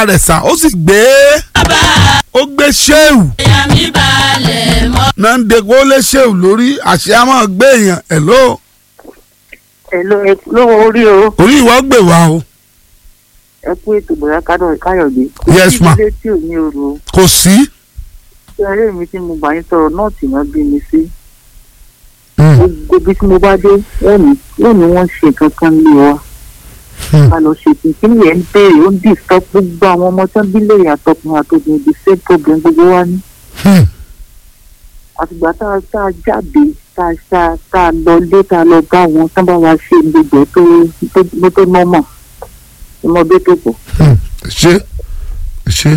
bàbá rẹ̀ sà ó sì gbé ó gbé ṣéwù ìyá mi balẹ̀ mọ́. náà ń de kó lé ṣéwù lórí àṣẹ á máa gbé èèyàn ẹ̀ ló Hello, ẹ lówó orí o orí ìwọ gbè wá o ẹ kú ètò bọ̀dá Kádọ̀- káyọ̀dé. Yes, ma. ilé tí ò ní oru kò sí. ṣé eré mi tí mo bá yín sọ̀rọ̀ náà tì náà bí mi sí. Hmm. gbogbo ibi tí mo bá dé wọ́n ní wọ́n ní wọ́n ṣe kankan lé wa. Hmm. ká lọ ṣe kìkìnì yẹn ń béèrè ó ń disturb gbogbo àwọn ọmọ tó ń bí lè àtọkùnrin àtòkùnrin the same problem gbogbo wa ní. Hmm. àtìgbà tá a tá a jáde tá a tá a tá a lọ lé tá a lọ bá wọn tán bá wa ṣe gbogbo tó tó tó nọ́mọ̀ ọmọdé tó pọ̀. Hmm. ṣe ṣe.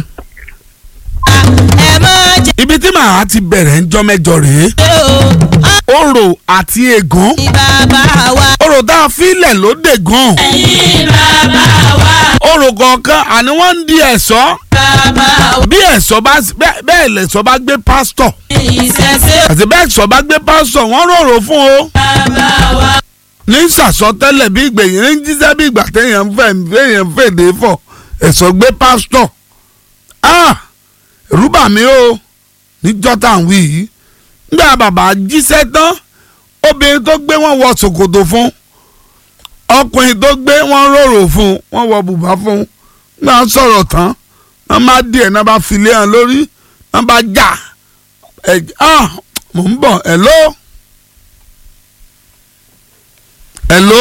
ẹ má jẹ́ ibi tí màá ti bẹ̀rẹ̀ ń jọ́ mẹ́jọ rèé o orò àti ègún ní bàbá wa. orò tá a filẹ̀ ló dé gan ẹ̀yin bàbá wa orò kọ̀ọ̀kan àní wọ́n ń di ẹ̀ṣọ́ bàbá wa. bí ẹ̀ṣọ́ bá bẹ́ẹ̀ bẹ́ẹ̀ lẹ̀ṣọ́ bá gbé pásítọ̀ ìṣẹ̀ṣẹ̀ àti bẹ́ẹ̀ ẹ̀ṣọ́ bá gbé pásítọ̀ wọ́n rorò fún o bàbá wa. ní sàsọtẹ́lẹ̀ bí ìgbẹ̀yìn ní jíjẹ́ bí ìgbà téèyàn ń fẹ́ téèyàn ń fèdè fọ̀ ẹ̀ṣọ́ gbé pásítọ̀ ah rúbà mi o níjọ́ tá à ń wí yìí nígbà bàbá jíṣẹ́ tán obìnrin tó gbé wọn wọ ṣòkòtò fún ọkùnrin tó gbé wọn rorò fún wọn wọ bùbá fún nígbà wọn sọ̀rọ̀ tán wọn má díẹ̀ náà bá filé hàn lórí wọn bá jà ẹ̀ ah mò ń bọ̀ ẹ̀ ló. Hello?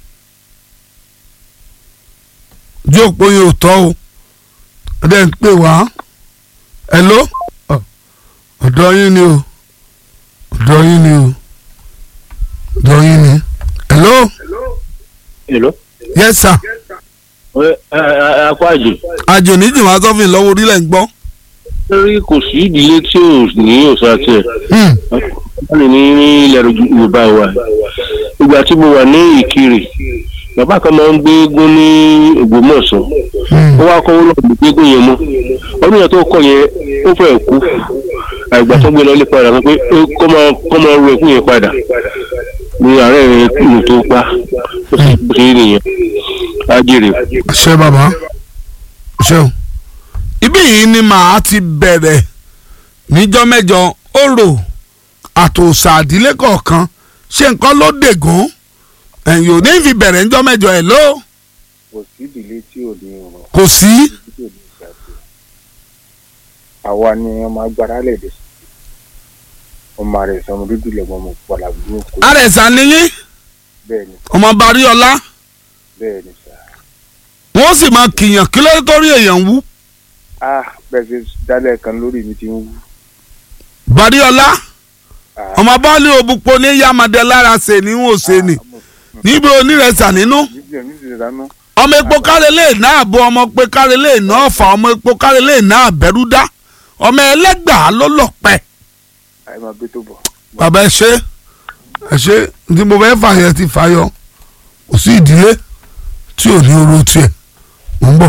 jí òpó yẹn ò tọ́ o ọdẹ ń pè wá Hello? Ọ, ọ̀dọ̀ yín ni o ọ̀dọ̀ yín ni o ọ̀dọ̀ yín ni Hello? Hello. Yes sir ẹ ẹ ẹ akọ àjò àjò níjì wá sọ́fìn lọ́wọ́ orílẹ̀ ń gbọ́. lórí kò sí ìdílé tí ò ní òòṣà tiẹ̀ Hmm, wọ́n lè ní ní ilẹ̀ yorùbá wa ìgbà tí mo wà ní ìkirè bàbá kan máa ń gbé eégún ní ògbómọ̀ṣọ́ hmm, ó wá kọ́ wọ́n lọ́ọ́ gbé eégún yẹn mọ́ ọdún yẹn tó kọ́ yẹn ó fẹ́ kú àgbà tó gbé lọ lé padà pé ó kọ́ máa kọ́ máa ru ẹkún yẹn padà ní àárẹ̀ ìlú tó pa ó sì bó ṣe rí nìyẹn ájèrè. ṣé bàbá ṣé o. ibí yìí ni màá ti bẹ̀rẹ̀ níjọ́ mẹ́jọ orò àtòsà àdílé kọ̀ọ̀kan ṣé nǹkan ló dègún ẹ̀yìn ò ní fi bẹ̀rẹ̀ níjọ́ mẹ́jọ ẹ̀ ló kò sí ìdílé tí ò ní ọ̀rọ̀ kò sí. tí ò ní ìṣàkóso àwa ni ọmọ agbára lẹ̀dẹ̀ ọmọ rẹ̀ sọmọ dúdú lẹ́gbọ̀n ọmọ pọ̀lá burúkú àrẹ̀sà niyín bẹ́ẹ̀ ni ọmọ baríọlá bẹ́ẹ̀ ni sà wọ́n sì máa kìyàn kí ló dé torí èèyàn wú á bẹ́ẹ̀ ṣe dálẹ̀ kan lórí mi ti ń wú baríọlá Ah, ọmọ bọ́ọ̀lì òbúpo ní yamadẹ lára ṣe ní wọ́n ṣe ni níbi onírẹ̀sà nínú níbi ẹ̀mí ti dáná ọmọ epo kárẹ́lẹ̀ náà bọ ọmọ pé kárẹ́lẹ̀ náà fà ọmọ epo kárẹ́lẹ̀ náà bẹ̀rù dá ọmọ ẹlẹ́gbàá ló lọ́pẹ́. àyè máa gbé tó bọ̀. bàbá ẹ ṣe ẹ ṣe tí mo fẹ́ fàyẹ ti fàyọ kò sí ìdílé tí ò ní oró tiẹ̀ mò ń bọ̀.